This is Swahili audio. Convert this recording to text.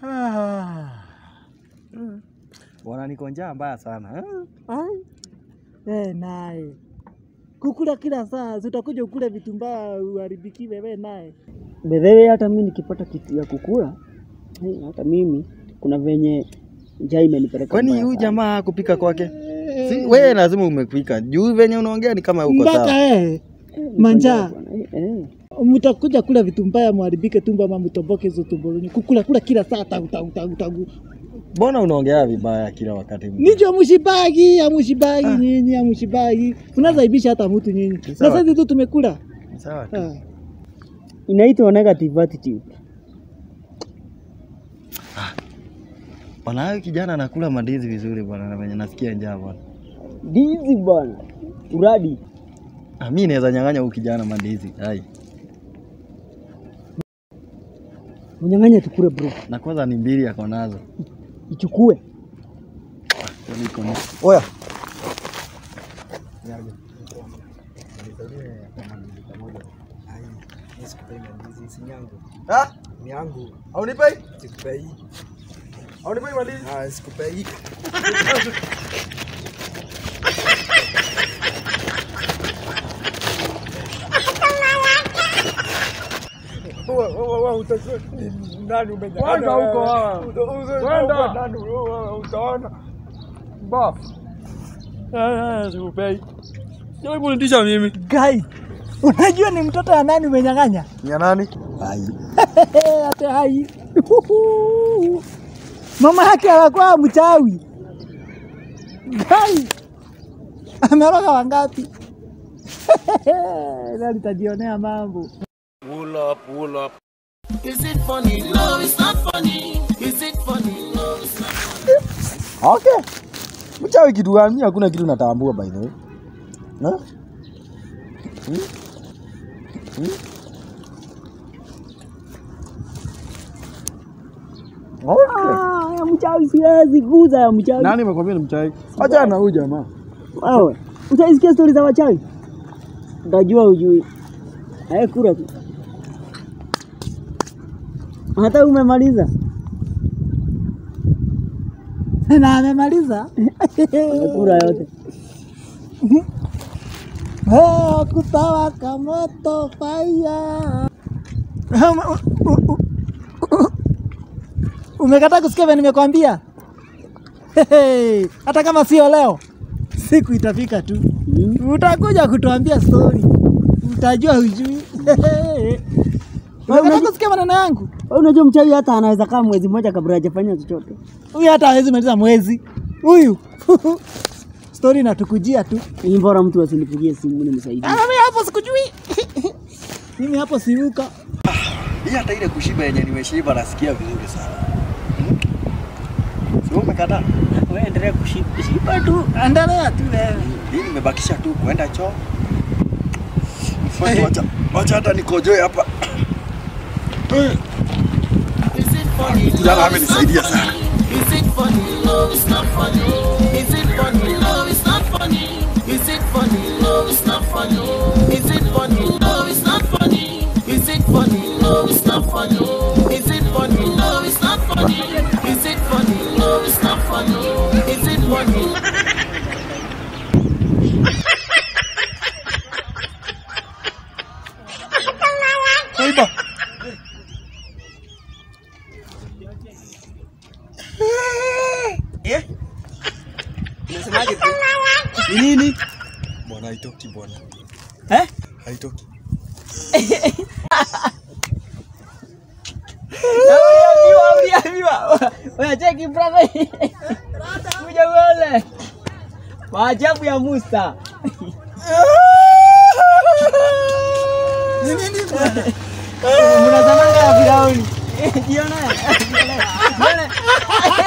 Bwana niko njaa mbaya sana. eh? Ai. Eh, naye kukula kila saa, si utakuja ukule vitu mbaya uharibikiwe we naye. Bedhewe hata mimi nikipata kitu ya kukula eh, hata mimi kuna venye njaa imenipeleka. Kwani mbaya huyu sana. jamaa kupika kwake? Si, wewe lazima umepika. Juu venye unaongea ni kama uko Mpaka sawa. eh, Eh, manjaa. bwana, eh, eh. mtakuja kula vitu mbaya muharibike tumbo ama mtomboke hizo tumbo zenyu. Kukula kula kila saa tagu tagu tagu tagu. Mbona unaongea vibaya kila wakati? Nicho amushibagi, amushibagi nyinyi, amushibagi. Unazaibisha hata mtu nyinyi. Na sawa. sasa tu tumekula. Sawa. tu. Ah. Inaitwa negative attitude. Bwana huyu kijana anakula mandizi vizuri bwana na venye nasikia njaa bwana. Dizi bwana. Uradi. Ah, mimi naweza nyang'anya huyu kijana mandizi. Hai. Unyang'anya tukule bro. Na kwanza ni mbili ako nazo. Ichukue. Kwani iko na- Oya. Ah? yangu Haunipei? sikupei. Haunipei mandizi? Ah, sikupei. Wewe, wewe, wewe, utajua ni nani umenyang'anya Kwenda huko, wewe. ah. Uta- uta- Kwenda. uta- nani, wewe, utaona. Baf. Eh, eh, sikupei. Sio kunitisha mimi. Guy, unajua ni mtoto wa nani umenyang'anya? Ni ya nani? Hai. Hata hai. Mama yake alikuwa mchawi. Guy. Ameroga wangapi? Leo nitajionea mambo. Okay. Mchawi kitu gani? Hakuna kitu natambua by the way. Na? Hmm? Hmm? Okay. Ah, ya mchawi siwezi guza ya mchawi. Nani amekwambia ni mchawi? Acha na huyu jamaa. Wewe, utaisikia stori za wachawi? Utajua ujui. Haya kura tu. Hata umemaliza. Na amemaliza. Kura yote. Oh, kutawaka moto fire. Umekataa kusikia vile nimekwambia? Hey, hata kama sio leo, siku itafika tu, utakuja kutuambia story, utajua hujui. Umekataa kusikia maneno yangu? Wewe unajua mchawi hata anaweza kaa mwezi mmoja kabla hajafanya chochote. Huyu hata hawezi maliza mwezi huyu. Story inatukujia tu. Ni bora mtu asinipigie simu nimsaidie. Ah, Mimi hapo sikujui. Mimi hapo siuka. Hii hata ile kushiba yenye nimeshiba nasikia vizuri sana. Sio umekataa? Wewe endelea kushiba tu. Endelea tu wewe. Hii nimebakisha tu kuenda choo. Mfuate wacha. Wacha hata nikojoe hapa. Kijana amenisaidia sana. Is it funny? No, it's not funny. Is it funny? No, it's not funny. Is it funny? No, it's not funny. Is it funny? No, it's not funny. Is it funny? No, it's not funny. Is it funny? No, it's not funny. Is it funny? No, it's not funny. Is it funny? Kaiba. Eh? Unasemaje tu? Ni nini? Bwana haitoki bwana. Eh? Haitoki. Uliambiwa, uliambiwa. Wewe cheki brother. Kuja uone. Maajabu ya Musa. Ni nini? Mnazamanga ya Firauni. Jione. Jione.